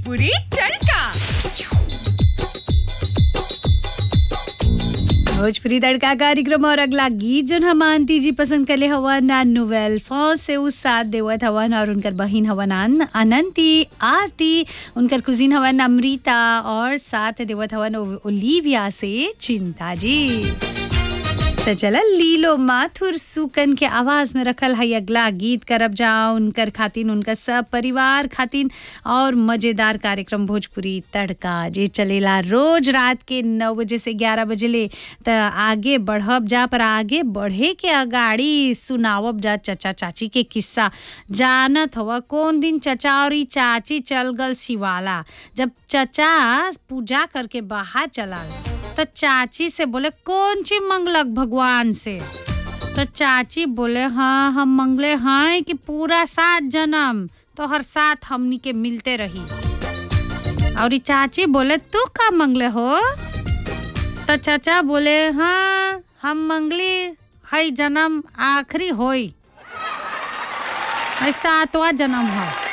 भोजपुरी तड़का भोजपुरी तड़का कार्यक्रम और अगला गीत जोन हम आंटी जी पसंद करले हवन नोवेल फौज से उस साथ देवत हवन और उनकर बहिन हवन अन- अनंती आरती उनकर कुजिन हवन अमृता और साथ देवत हवन ओ- ओलिविया से चिंता जी तो चला लीलो माथुर सुकन के आवाज में रखल है अगला गीत करब जाओ उनकर खातिन उनका सब परिवार खातिन और मजेदार कार्यक्रम भोजपुरी तड़का जे चलेला रोज रात के नौ बजे से ग्यारह बजे ले त आगे बढ़ब जा पर आगे बढ़े के अगाड़ी सुनावब जा चचा चाची के किस्सा जानत हवा कौन दिन चचा और ई चाची चल गल शिवाला जब चचा पूजा करके बाहर चला तो चाची से बोले कौन चीज मंगलक भगवान से तो चाची बोले हाँ हम मंगले हैं कि पूरा सात जन्म तो हर साथ हमनी के मिलते रही और ई चाची बोले तू का मंगले हो तो चाचा बोले हाँ हम मंगली है जन्म आखिरी होई है सातवां जन्म है